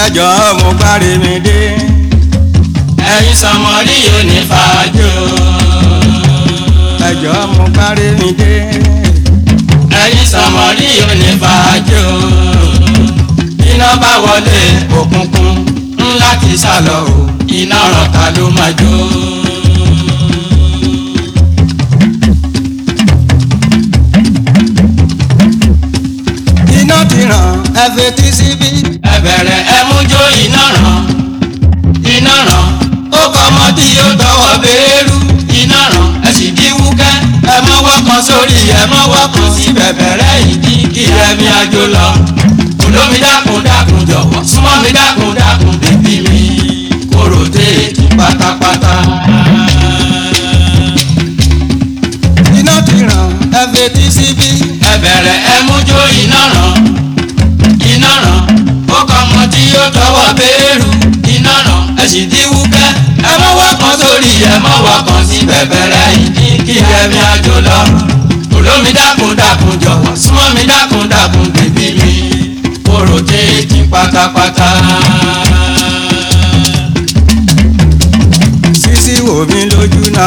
ẹjọ́ mo parí mi dé. ẹ̀yin sọmọrí yóò ní fàájò. ẹjọ́ mo parí mi dé. ẹ̀yin sọmọrí yóò ní fàájò. iná bá wọlé òkùnkùn ńlá ti sálọ o iná ràn ká ló máa jó. iná ti ràn ẹ fetí síbí. ẹ bẹ̀rẹ̀ ẹ mú jó iná ràn iná ràn ó kọ́ ọmọ tí yóò tọwọ́ béèrú iná ràn ẹ sì bí wúkẹ́ ẹ mọ́wọ́ kan sórí ẹ mọ́wọ́ kan sí bẹ̀bẹ̀rẹ̀ ìdí kí ẹ̀mí àjò lọ olómi dákun dákun jọ̀wọ́ súnmọ́ mi dákun dákun bíbí mi kóró téèkì pátápátá. iná ti ràn ẹ fetí síbí. ẹ bẹ̀rẹ̀ ẹ mú jó iná ràn iná ràn ó kọ́ ọmọ tí yóò tọwọ́ béèrú iná ràn ẹ sì dín wúkẹ́ ẹ mọ́wọ́ kan sórí ẹ mọ́wọ́ kan sí bẹ̀bẹ̀rẹ̀ ìdí kí ẹ̀mí àjò lọ olómi dákun dákun jọ̀wọ́ súnmọ́ mi dákun dákun bèbí mi kóró téèkì pátápátá. sísí wò mí lójú náà.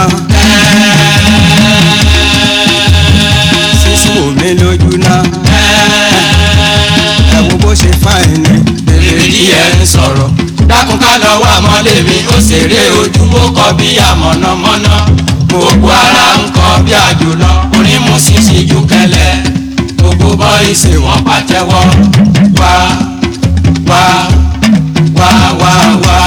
sísí wò mí lójú náà. ẹ wo bó ṣe fáìn ni. bèbè díẹ̀ ń sọ̀rọ̀ dákun ká lọ wá mọ́lé mi ó ṣeré ojú ó kọ bí àmọ̀nàmọ́ná gbogbo ara ń kọ bí àjòlọ orin mú sísì ju kẹlẹ gbogbo bọ́ìsì wọn pàtẹ́wọ́ wá wá wá wá wá.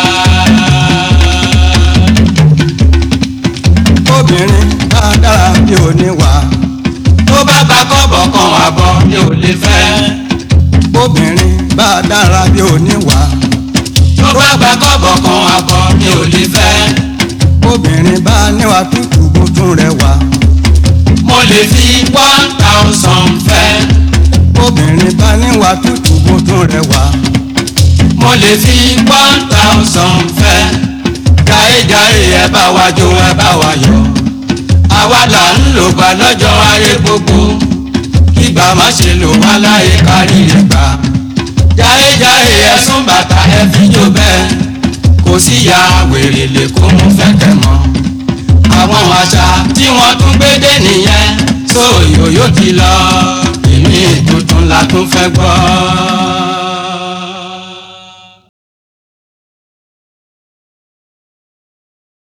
obìnrin bá dára bí oníwà. tó bá gba kọ́bọ̀ kan àbọ̀ mi ò lè fẹ́. obìnrin bá dára bí oníwà. tó bá gba kọ́bọ̀ kan àbọ̀ mi ò lè fẹ́. obìnrin bá níwà tútù bó tún rẹwà. mo lè fi one thousand fẹ́. obìnrin bá níwà tútù bó tún rẹwà. mo lè fi one thousand fẹ́. jàre-jàre ẹ bá wa jó ẹ bá wa yọ̀. àwa là ń lò gbà lọ́jọ́ ayé gbogbo. kígbà má ṣe lò wá láyé kárí rẹ̀ gbà. jàre-jàre ẹ sún bàtà ẹ fi jó bẹ́ẹ̀. kò sí ya wèrè lè kó mú fẹ́kẹ̀ mọ́. àwọn àṣà tí wọ́n tún gbé dé nìyẹn. sóyòyò ti lọ. èmi tuntun la tún fẹ́ gbọ́.